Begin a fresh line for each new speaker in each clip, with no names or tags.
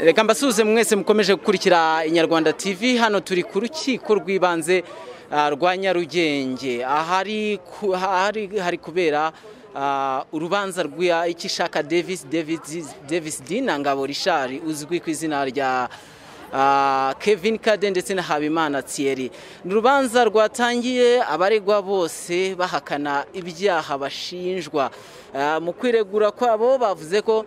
reka mbasuhuze mwese mukomeje gukurikira inyarwanda tv hano turi ku rukiko rw'ibanze rwa nyarugenge ahari kubera urubanza rw'ikishaka davis dina ngabo rishari uzwi ku izina rya kevin kade ndetse na habimana thierry ni urubanza rwatangiye abaregwa bose bahakana ibyaha bashinjwa mu kwiregura kwabo bavuze ko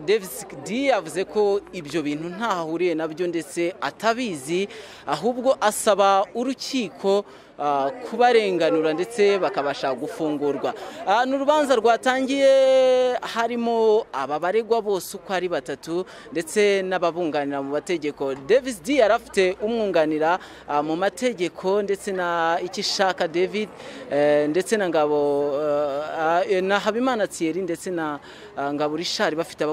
davis d yavuze ko ibyo bintu ntahuriye nabyo ndetse atabizi ahubwo asaba urukiko kubarenganura ndetse bakabasha gufungurwa ni urubanza rwatangiye harimo aba baregwa bose uko ari batatu ndetse n'ababunganira mu mategeko davis d yari afite umwunganira mu mategeko ndetse na ikishaka david ndetse na ngabo na habimana thierry ndetse na ngabo rishari bafite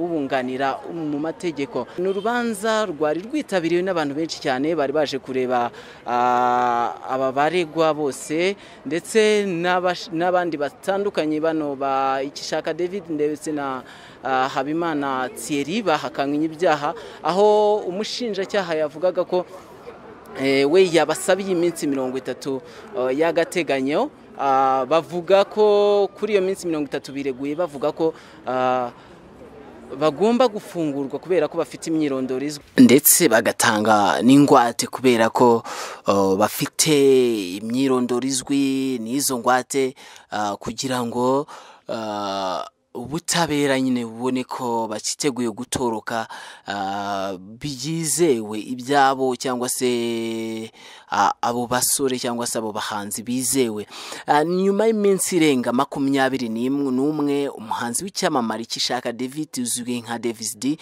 ubunganira mu mategeko ni urubanza rwari rwitabiriwe n'abantu benshi cyane bari baje kureba aba baregwa bose ndetse n'abandi batandukanye bano ba ikishaka david ndetse na habimana thierry bahakanganye ibyaha aho umushinjacyaha yavugaga ko we yabasabiye iminsi mirongo itatu y'agateganyo bavuga ko kuri iyo minsi mirongo itatu bireguye bavuga ko bagomba gufungurwa kubera ko bafite imyirondoro izwi ndetse bagatanga n'ingwate kubera ko bafite imyirondoro izwi n'izo ngwate kugira ngo ubutabera nyine bubone ko bakiteguye gutoroka byizewe ibyabo cyangwa se abo basore cyangwa se abo bahanzi bizewe nyuma y'iminsi irenga makumyabiri n'umwe umuhanzi w'icyamamare cy'ishaka david uzwi nka davis d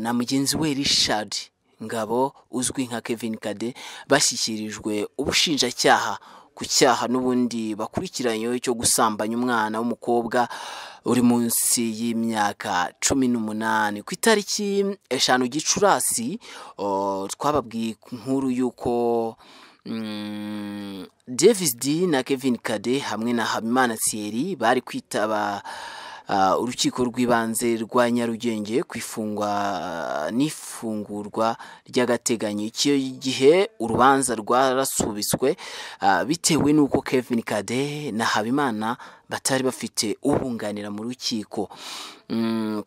na mugenzi we richard ngabo uzwi nka kevin kade bashyikirijwe ubushinjacyaha ku cyaha n'ubundi bakurikiranyweho cyo gusambanya umwana w'umukobwa uri munsi y'imyaka cumi n'umunani ku itariki eshanu gicurasi twababwiye inkuru y'uko davis d na kevin kade hamwe na habimana thierry bari kwitaba urukiko rw'ibanze rwa nyarugenge ku ifungwa n'ifungurwa ry'agateganyo icyo gihe urubanza rwarasubitswe bitewe n'uko kevin kade na habimana batari bafite ubunganira mu rukiko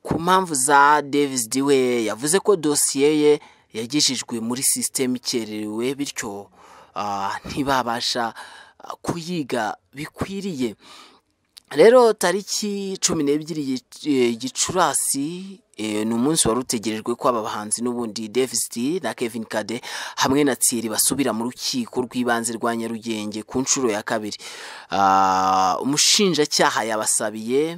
ku mpamvu za davis we yavuze ko dosiye ye yagejejwe muri sisiteme ikererewe bityo ntibabasha kuyiga bikwiriye rero tariki cumi n'ebyiri gicurasi ni umunsi wari utegerejwe ko aba bahanzi n'ubundi davis d na kevin kade hamwe na tsiri basubira mu rukiko rw'ibanze rwa nyarugenge ku nshuro ya kabiri umushinjacyaha yabasabiye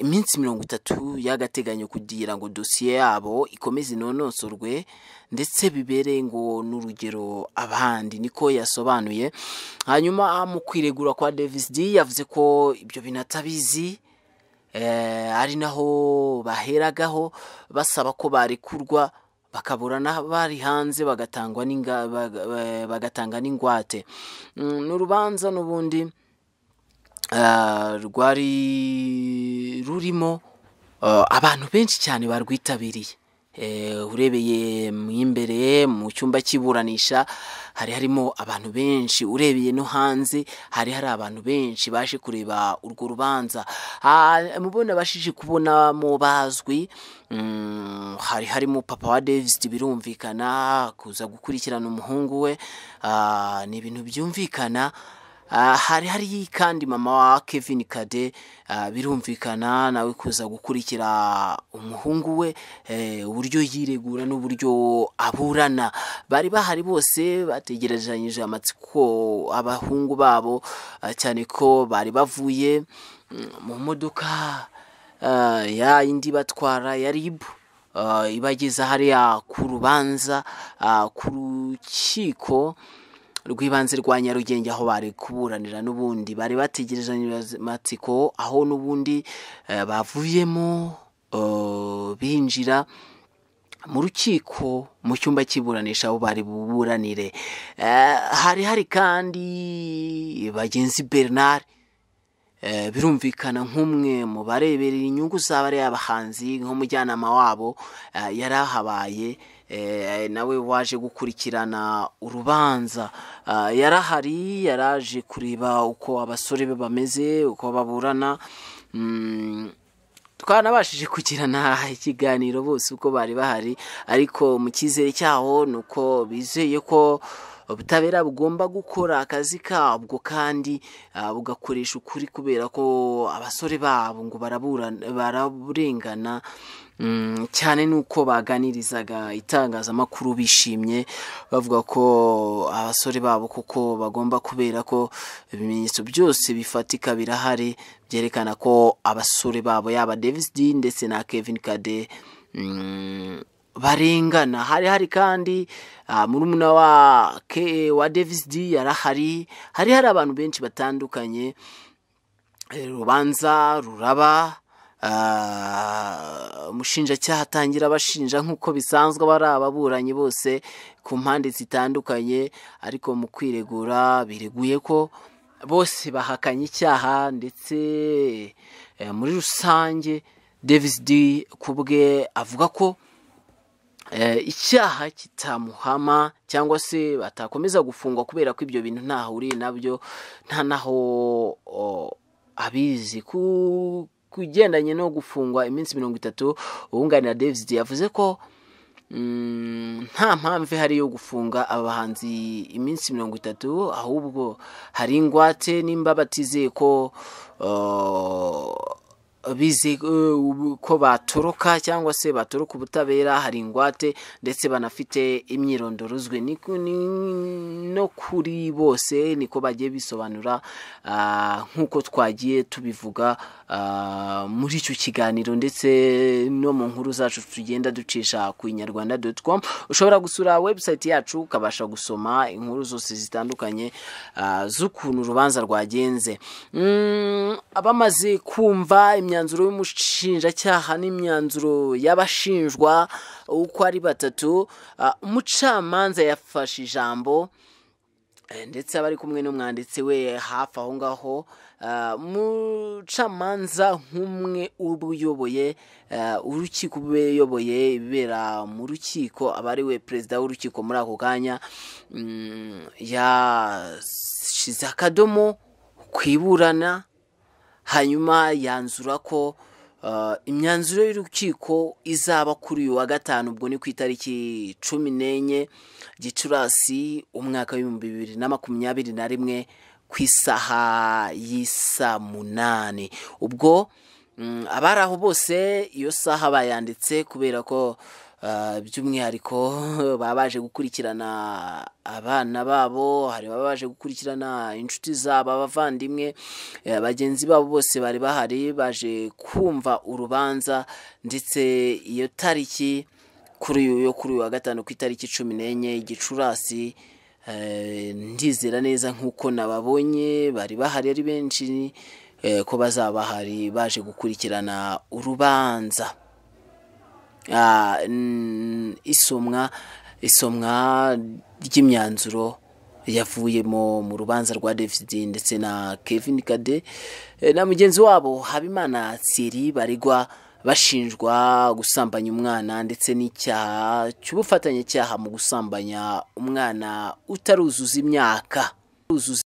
iminsi mirongo itatu y'agateganyo kugira ngo dosiye yabo ikomeze inonosorwe ndetse bibere ngo n'urugero abandi niko yasobanuye hanyuma mu kwiregura kwa davis d yavuze ko ibyo bintu atabizi ari naho baheragaho basaba ko barekurwa bakabura n'abari hanze bagatanga n'ingwate ni urubanza n'ubundi rwari rurimo abantu benshi cyane barwitabiriye urebeye mu imbere mu cyumba cy'iburanisha hari harimo abantu benshi urebeye no hanze hari hari abantu benshi baje kureba urwo rubanza mubona bashije kubonamo bazwi hari harimo papa wa davis birumvikana kuza gukurikirana umuhungu we ni ibintu byumvikana hari hari kandi mama wa kevin kade birumvikana nawe kuza gukurikira umuhungu we uburyo yiregura n'uburyo aburana bari bahari bose bategerezanyije amatsiko abahungu babo cyane ko bari bavuye mu modoka ya indi batwara ya ribu ibageza hariya ku rubanza ku rukiko rw'ibanze rwa nyarugenge aho bari kuburanira n'ubundi bari bategereje amatsiko aho n'ubundi bavuyemo binjira mu rukiko mu cyumba cy'iburanisha aho bari buburanire hari hari kandi bagenzi bernard Eh, birumvikana nk'umwe mu bareberera inyungu z'abariya bahanzi nk'umujyanama wabo eh, yari ahabaye eh, nawe waje gukurikirana urubanza Ah, yari ahari yaraje kureba uko abasore be bameze uko baburana Mm, twanabashije kugirana ikiganiro bose uko bari bahari ariko mu cyizere cyaho ni uko bizeye ko ubutabera bugomba gukora akazi kabwo kandi ah, bugakoresha ukuri kubera ko abasore babo ngo baraburana- baraburengana Mm, cyane nuko baganirizaga itangazamakuru bishimye bavuga ko abasore babo koko bagomba kubera ko ibimenyetso byose bifatika birahari byerekana ko abasore babo yaba Davis D ndetse na Kevin Kade mm, barengana hari hari kandi ah, murumuna wa Ke- wa Davis D yarahari hari hari abantu benshi batandukanye Eh, urubanza ruraba ah, umushinjacyaha atangira abashinja nk'uko bisanzwe aba ari ababuranyi bose ku mpande zitandukanye ariko mu kwiregura bireguye ko bose bahakanye icyaha ndetse eh, muri rusange davis d kubwe avuga ko eh, icyaha kitamuhama cyangwa se batakomeza gufungwa kubera ko ibyo bintu ntahuriye nabyo nta naho o, abizi ku kugendanye no gufungwa iminsi mirongo itatu uwunganira davis yavuze ko Mm, nta mpamvu ihari yo gufunga aba bahanzi iminsi mirongo itatu ahubwo hari ingwate nimba batizeye ko uh, bize uh, ubu- ko batoroka cyangwa se batoroka ubutabera hari ingwate ndetse banafite imyirondorozwe ni, ku- ni, no kuri bose niko bagiye bisobanura ah, nk'uko twagiye tubivuga ah, muri icyo kiganiro ndetse no mu nkuru zacu tugenda ducisha ku inyarwanda com ushobora gusura webusayiti yacu ukabasha gusoma inkuru zose zitandukanye ah, z'ukuntu urubanza rwagenze Mm, abamaze kumva imyanzuro y'umushinjacyaha n'imyanzuro y'abashinjwa uko ari batatu ah, umucamanza yafashe ijambo Eh, ndetse abari kumwe n'umwanditsi we hafi aho ngaho Ah, umucamanza nk'umwe uba uyoboye ah, urukiko uba uyoboye ibibera mu rukiko aba ari we perezida w'urukiko muri ako kanya mm, yashyize akadomo ku iburana hanyuma yanzura ko uh, imyanzuro y'urukiko izaba kuri uyu wa gatanu ubwo ni ku itariki cumi n'enye gicurasi umwaka w'ibihumbi bibiri na makumyabiri na rimwe ku isaha y'isa munani ubwo mm, abari aho bose iyo saha bayanditse kubera ko uh, by'umwihariko baba baje gukurikirana abana babo hari ababa baje gukurikirana inshuti zabo abavandimwe eh, bagenzi babo bose bari bahari baje kumva urubanza ndetse iyo tariki kuri uyu yo kuri uyu wa gatanu ku itariki cumi n'enye gicurasi eh, ndizera neza nk'uko nababonye bari bahari ari benshi eh, ko bazaba bahari baje gukurikirana urubanza Ah, mm, isomwa isomwa ry'imyanzuro yavuyemo mu rubanza rwa david ndetse na kevin kade Eh, na mugenzi wabo habimana siri baregwa bashinjwa gusambanya umwana ndetse n'icyaha cy'ubufatanyacyaha mu gusambanya umwana utaruzuza imyaka Uzuza